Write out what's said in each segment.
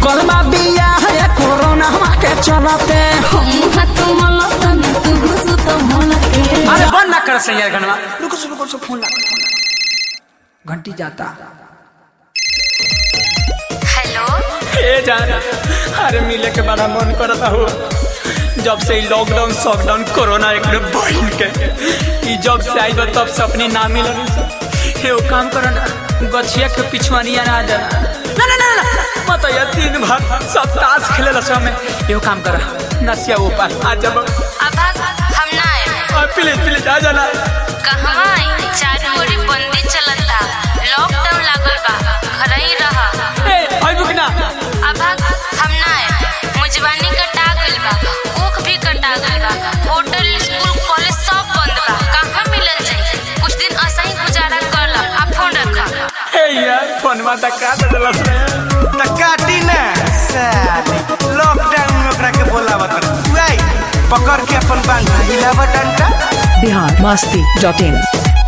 रुकल बा बिया है कोरोना के चलते हम हाथ मला तन तू घुसु तो मला के अरे बंद ना कर सही यार गनवा रुको रुको रुको फोन लगा घंटी जाता हेलो हे जाना अरे मिले के बड़ा मन करता हो जब से ई लॉकडाउन सॉकडाउन कोरोना एक बढ़ के ई जब से आई बा तब से अपनी ना मिलन हे वो काम करो ना गछिया के पिछवानिया ना जाना ना ना ना ना मत या तीन भाग सब ताश खेले ला समय यो काम कर नसिया ऊपर आ जब अब हम ना आए प्लीज प्लीज आ जाना कहवा आई चारू ओरी बंदी चलता लॉकडाउन लागल बा घर ही रहा ए आई बुक ना अब हम ना आए मुजवानी कटा गइल बा ऊख भी कटा गइल बा होटल स्कूल कॉलेज सब बंद बा कहाँ मिलल जाई कुछ दिन ऐसा ही गुजारा कर ला आप फोन रखा हे यार फोन में तक का देला रे त काटी ना साली लॉकडाउन में ओकरा के बोलावत तू आई पकड़ के अपन बांध हिलावा डंडा बिहार मस्ती डॉट इन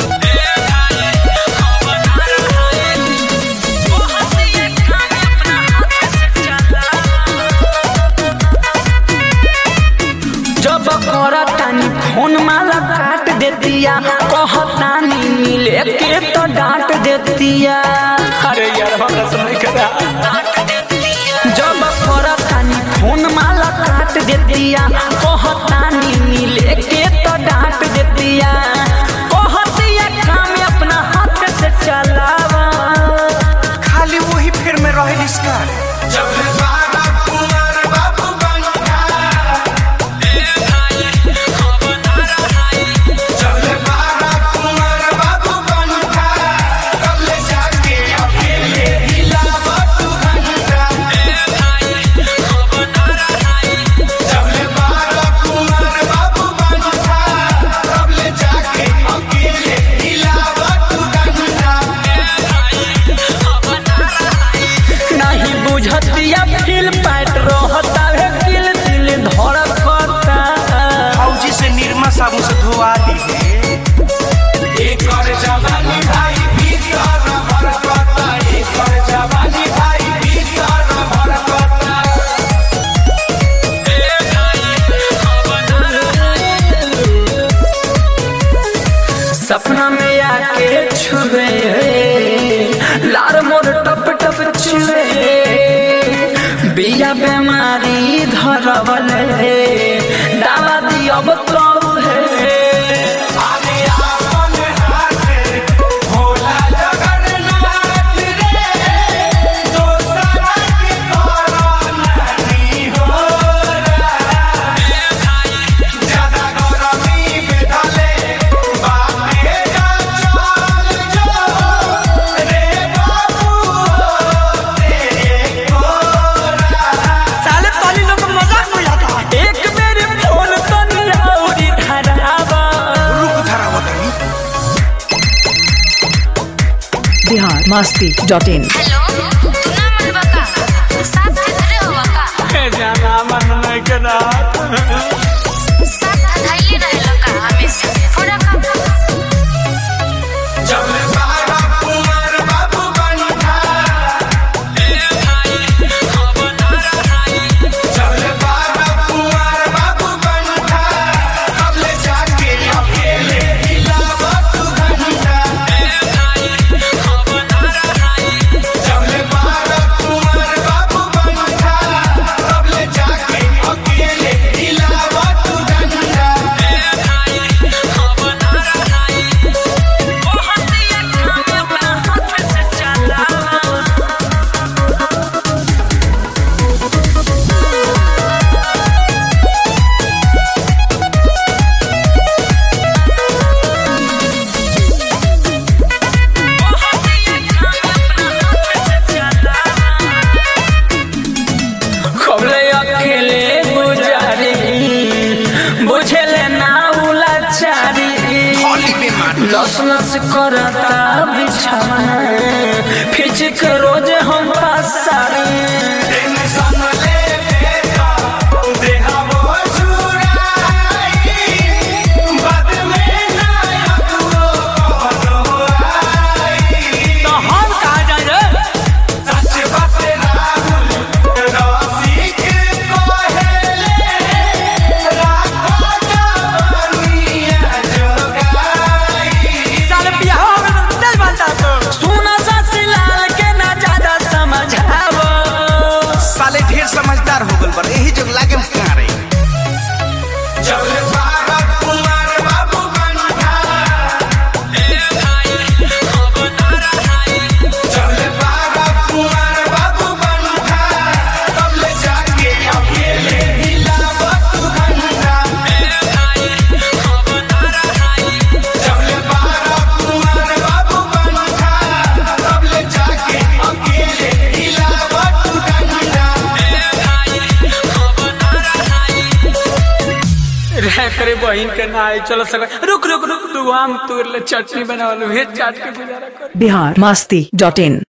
जब करतानी फोन माला काट देतिया कहतानी मिले के तो डांट देतिया अरे यार हमरा समझ करा जब करतानी फोन माला काट देतिया कहतानी मिले के तो डांट देतिया कहतिया काम अपना हाथ से चलावा खाली वही फेर में रहे इसका नहीं बुझतिया फील पैट रहता है दिल दिल धड़कता फौजी से निर्मा साबुन से धोआ ली है सपना में आके छुए लार मोर टप टप छुए बिया बीमारी धरवल दावा दियब कऊ है साले तनी लोग मजाक उड़ाता एक मेरे फोन तनी औरी धरावा रुक धरावत नहीं Bihar Masti dot in hello तू ना मन बका साथ धरे हो बका हे जाना मन नहीं करा साथ धैले रहे लका हमेशा पूरा काम खबले अकेले गुजारी बुझेले ना उलाचारी लस लस करता बिछाना फिच के रोज हम पासारी तो हम कहा जाए रे एकरे बहिन के ना आई चलो सक रुक रुक रुक तू आम तोड़ ले चटनी बनावल हे चाट के गुजारा कर बिहार मस्ती डॉट इन